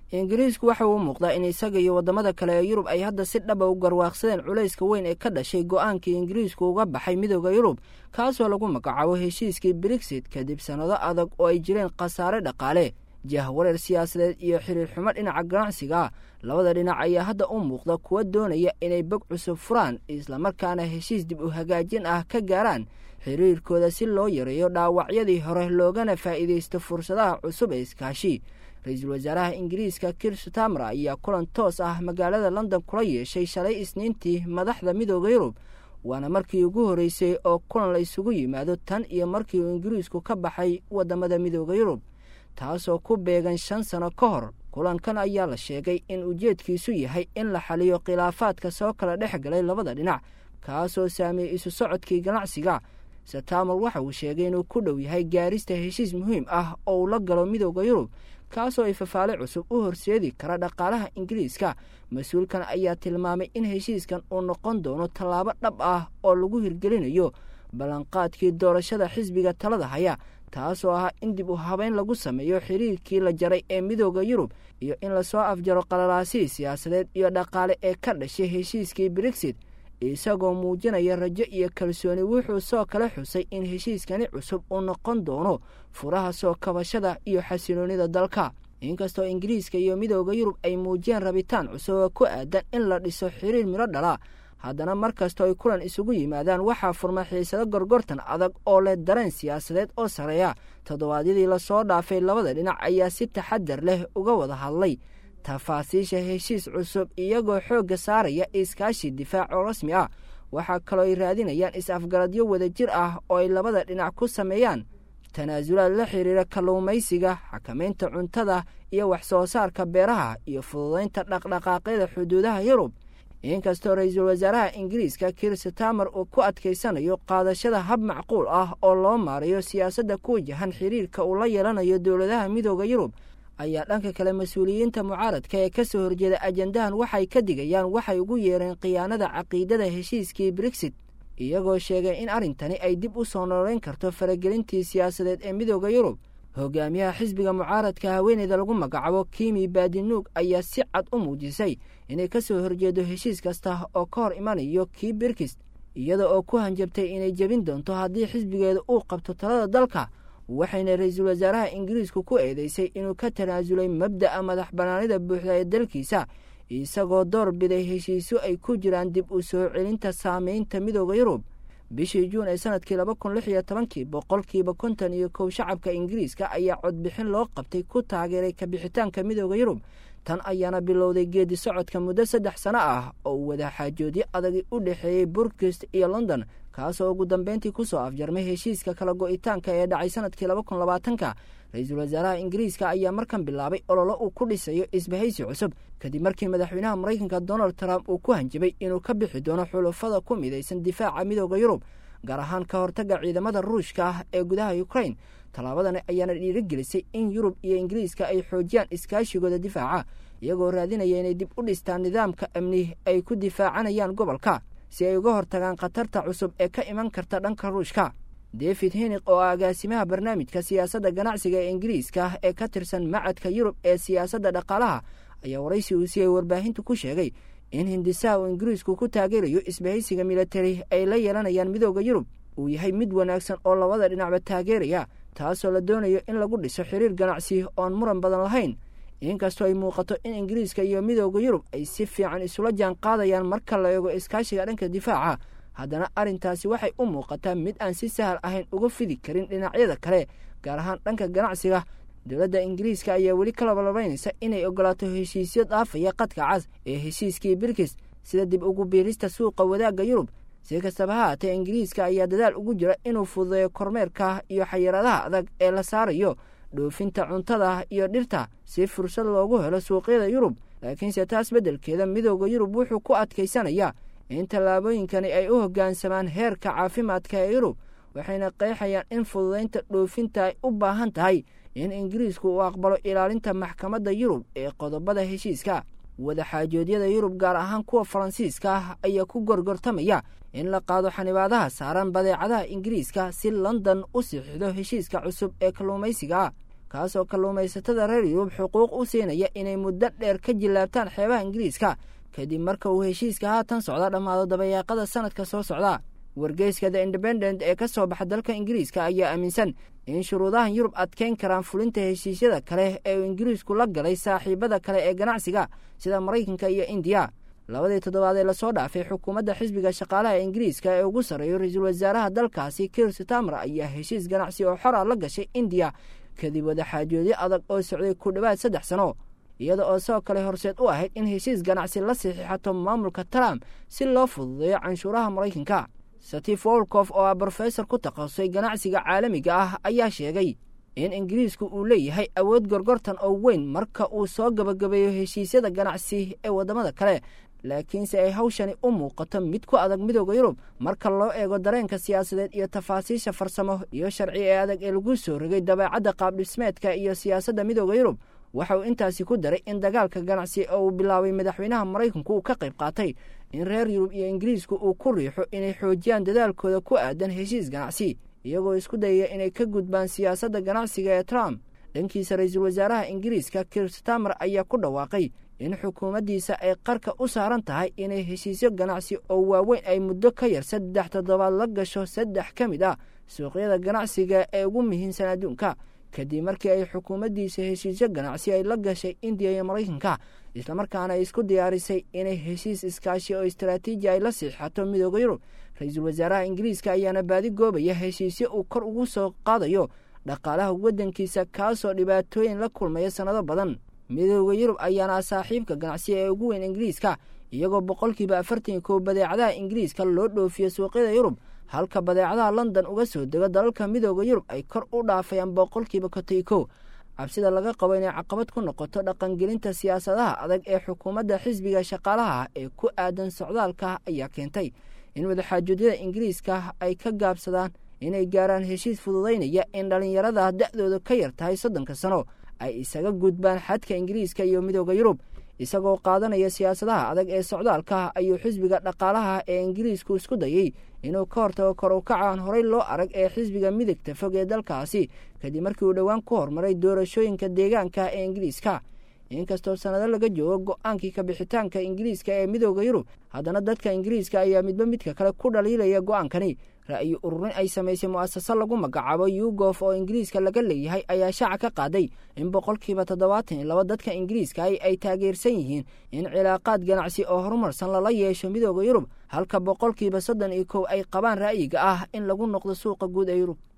ingiriisku waxa uu muuqdaa in isaga iyo waddamada kale ee yurub ay hadda si dhaba u garwaaqsadeen culayska weyn ee ka dhashay go-aankii ingiriisku uga baxay midooda yurub kaasoo lagu magacaabo heshiiskii brexit kadib sannado adag oo ay jireen khasaare dhaqaale jahwareer siyaasadeed iyo xiriir xumo dhinaca ganacsiga labada dhinac ayaa hadda u muuqda kuwa doonaya inay bog cusub furaan islamarkaana heshiis dib u hagaajin ah ka gaaraan xiriirkooda si loo yareeyo dhaawacyadii hore loogana faa'iidaysto fursadaha cusub ee iskaashi ra-iisul wasaaraha ingiriiska kir stamer ayaa kulan toos ah magaalada london kula yeeshay shalay isniintii madaxda midooda yurub waana markii ugu horreysay oo kulan la isugu yimaado tan iyo markii uu ingiriisku ka baxay waddamada midooda yurub taasoo ku beegan shan sano ka hor kulankan ayaa la sheegay in ujeedkiisu yahay in la xaliyo khilaafaadka soo kala dhex galay labada dhinac kaasoo saameeyey isu socodkii ganacsiga satamer waxa uu sheegay inuu ku dhow yahay gaarista heshiis muhiim ah oo uu la galo midooda yurub kaasoo ay fafaale cusub u horseedi kara dhaqaalaha ingiriiska mas-uulkan ayaa tilmaamay in heshiiskan uu noqon doono tallaabo dhab ah oo lagu hirgelinayo ballanqaadkii doorashada xisbiga talada haya taasoo ah in dib u habeyn lagu sameeyo xiriirkii la jaray ee midooda yurub iyo in lasoo afjaro qalalaasihii siyaasadeed iyo dhaqaale ee ka dhashay heshiiskii brexit isagoo muujinaya rajo iyo kalsooni wuxuu soo kala xusay in heshiiskani cusub uu noqon doono furaha soo kabashada iyo xasiloonida dalka inkastoo ingiriiska iyo midooda yurub ay muujiyeen rabitaan cusub oo ku aadan in la dhiso xiriir midho dhala haddana mar kastoo ay kulan isugu yimaadaan waxaa furma xiisado gorgortan adag oo leh dareen siyaasadeed oo sareeya toddobaadyadii lasoo dhaafay labada dhinac ayaa si taxadar leh uga wada hadlay tafaasiisha heshiis cusub iyagoo xoogga saaraya iskaashi difaac oo rasmi ah waxaa kaloo ay raadinayaan is-afgaradyo wadajir ah oo ay labada dhinac ku sameeyaan tanaasulaad la xiriira kalluumaysiga xakamaynta cuntada iyo wax soo saarka beeraha iyo fududaynta dhaqdhaqaaqyada xuduudaha yurub inkastoo ra-iisul wasaaraha ingiriiska kir stamer uu ku adkaysanayo qaadashada hab macquul ah oo loo maarayo siyaasadda ku wajahan xiriirka uu la yeelanayo dowladaha midooda yurub ayaa dhanka kale mas-uuliyiinta mucaaradka ee ka soo horjeeda ajandahan waxay ka digayaan waxay ugu yeereen khiyaanada caqiidada heshiiskii brexit iyagoo sheegay in arrintani ay dib u soo noolayn karto faragelintii siyaasadeed ee midooda yurub hogaamiyaha xisbiga mucaaradka haweeneyda lagu magacaabo kimi baadinuug ayaa si cad u muujisay inay ka soo horjeedo heshiis kasta oo ka hor imanayo kii birkis iyada oo ku hanjabtay inay jebin doonto haddii xisbigeeda uu qabto talada dalka waxayna ra-iisul wasaaraha ingiriisku ku eedeysay inuu ka tanaasulay mabda'a madax bannaanida buuxda ee dalkiisa isagoo door biday heshiisyo ay ku jiraan dib u soo celinta saameynta midooda yurub bishii juun ee sanadkii laba kun lix iyo tobankii boqolkiiba konton iyo kow shacabka ingiriiska ayaa codbixin loo qabtay ku taageeray kabixitaanka midooda yurub tan ayaana bilowday geedi socodka muddo saddex sano ah oo uu wadaxaajoodyo adagi u dhexeeyey burkist iyo london kaasoo ugu dambeyntii kusoo afjarmay heshiiska kala go-itaanka ee dhacay sanadkii laba kun labaatanka ra-iisul wasaaraha ingiriiska ayaa markan bilaabay ololo uu ku dhisayo isbahaysi cusub kadib markii madaxweynaha maraykanka donald trump uu ku hanjabay inuu ka bixi doono xulufada ku midaysan difaaca midooda yurub gaar ahaan ka hortagga ciidamada ruushka ah ee gudaha ukrain tallaabadani ayaana dhiirigelisay in yurub iyo ingiriiska ay xoojiyaan iskaashigooda difaaca iyagoo raadinaya inay dib u dhistaan nidaamka amni ay ku difaacanayaan gobolka si ay uga hortagaan khatarta cusub ee ka iman karta dhanka ruushka david henig oo ah agaasimaha barnaamijka siyaasadda ganacsiga ee ingiriiska ee ka tirsan macadka yurub ee siyaasadda dhaqaalaha ayaa waraysi uu siiyey warbaahintu ku sheegay in hindisaha uu ingiriisku ku taageerayo isbahaysiga militari ay la yeelanayaan midooda yurub uu yahay mid wanaagsan oo labada dhinacba taageeraya taasoo la doonayo in lagu dhiso xiriir ganacsi oon muran badan lahayn inkastoo ay muuqato in ingiriiska iyo midooda yurub ay si fiican isula jaan qaadayaan marka la eego iskaashiga dhanka difaaca haddana arrintaasi waxay u muuqataa mid aan si sahal ahayn uga fidi karin dhinacyada kale gaar ahaan dhanka ganacsiga dowladda ingiriiska ayaa weli ka labalabaynaysa inay ogolaato heshiisyo dhaafaya qadka cas ee heshiiskii birkis sida dib ugu biirista suuqa wadaagga yurub si kastaba ha haatee ingiriiska ayaa dadaal ugu jira inuu fududeeyo kormeerka iyo xayiraadaha adag ee la saarayo dhoofinta cuntada iyo dhirta si fursad loogu helo suuqyada yurub laakiinse taas beddelkeeda midooda yurub wuxuu ku adkaysanayaa in tallaabooyinkani ay u hoggaansamaan heerka caafimaadka ee yurub waxayna qeexayaan in fududaynta dhoofinta ay u baahan tahay in ingiriisku uu aqbalo ilaalinta maxkamadda yurub ee qodobada heshiiska wadaxaajoodyada yurub gaar ahaan kuwa faransiiska ah ayaa ku gorgortamaya in la qaado xanibaadaha saaran badeecadaha ingiriiska si london u sixido heshiiska cusub ee kalluumaysiga ah kaasoo kalluumaysatada reer yurub xuquuq u siinaya inay muddo dheer ka jillaabtaan xeebaha ingiriiska kadib marka uu heshiiska haatan socda dhammaado dabayaaqada sanadka soo socda wargeyska the independent ee ka soo baxa dalka ingiriiska ayaa aaminsan in shuruudahan yurub adkeyn karaan fulinta heshiisyada kale ee uu ingiriisku la galay saaxiibada kale ee ganacsiga sida maraykanka iyo indiya labadii toddobaad ee lasoo dhaafay xukuumadda xisbiga shaqaalaha ingiriiska ee ugu sarreeyo ra-iisul wasaaraha dalkaasi kir sitamer ayaa heshiis ganacsi oo xora la gashay indiya kadib wadaxaajoodyo adag oo socday ku dhowaad saddex sano iyada oo sidoo kale horseed u ahayd in heshiis ganacsi la saxiixato maamulka trump si loo fududeeyo canshuuraha maraykanka steve wolkof oo ah brofesor ku takhasusay ganacsiga caalamiga ah ayaa sheegay in ingiriisku uu leeyahay awood gorgortan oo weyn marka uu soo gabagabeeyo heshiisyada ganacsi ee waddamada kale laakiinse ay hawshani u muuqato mid ku adag midooda yurub marka loo eego dareenka siyaasadeed iyo tafaasiisha farsamo iyo sharci ee adag ee lagu soo rogay dabeecadda qaabdhismeedka iyo siyaasadda midooda yurub waxa uu intaasi ku daray in dagaalka ganacsi oo uu bilaabay madaxweynaha maraykanku uu ka qayb qaatay in reer yurub iyo ingiriisku uu ku riixo inay xoojiyaan dadaalkooda ku aadan heshiis ganacsi iyagoo isku dayaya inay ka gudbaan siyaasadda ganacsiga ee trump dhankiisa ra-iisul wasaaraha ingiriiska kir stamer ayaa ku dhawaaqay in xukuumaddiisa ay qarka u saaran tahay inay heshiisyo ganacsi oo waaweyn ay muddo ka yar saddex toddobaad la gasho saddex ka mid ah suuqyada ganacsiga ee ugu muhiimsan adduunka kadib markii ay xukuumaddiisa heshiisyo ganacsi ay la gashay indiya iyo maraykanka islamarkaana ay isku diyaarisay inay heshiis iskaashi oo istaraatiiji ay la siixato midooda yurub ra-iisul wasaaraha ingiriiska ayaana baadi goobaya heshiisyo uu kor ugu soo qaadayo dhaqaalaha waddankiisa kaasoo dhibaatooyin la kulmaya sannado badan midooda yurub ayaana saaxiibka ganacsiga ee ugu weyn ingiriiska iyagoo boqolkiiba afartan kow badeecadaha ingiriiska loo dhoofiyo suuqyada yurub halka badeecadaha london uga soo dego dalalka midooda yurub ay kor u dhaafayaan boqolkiiba kotay kow cabsida laga qabo inay caqabad ku noqoto dhaqangelinta siyaasadaha adag ee xukuumadda xisbiga shaqaalaha ee ku aadan socdaalka ayaa keentay in wadaxaajoodiyada ingiriiska ay ka gaabsadaan inay gaaraan heshiis fududaynaya in dhallinyarada da-dooda ka yar tahay soddonka sano ay isaga gudbaan xadka ingiriiska iyo midooda yurub isagoo qaadanaya siyaasadaha adag ee socdaalka ayuu xisbiga dhaqaalaha ee ingiriisku isku dayey inuu ka hortago kor u kacaan horey loo arag ee xisbiga midigta fog ee dalkaasi kadib markii uu dhowaan ku hormaray doorashooyinka deegaanka ee ingiriiska inkastoo sannado laga joogo go-aankii kabixitaanka ingiriiska ee midooda yurub haddana dadka ingiriiska ayaa midba midka kale ku dhaliilaya go-aankani ra-yi ururin ay samaysay mu'asase lagu magacaabo yugof oo ingiriiska laga leeyahay ayaa shaaca ka qaaday in boqolkiiba toddobaatan iyo laba dadka ingiriiska ay taageersan yihiin in cilaaqaad ganacsi oo horumarsan lala yeesho midooda yurub halka boqolkiiba soddon iyo kow ay qabaan ra'yiga ah in lagu noqdo suuqa guud ee yurub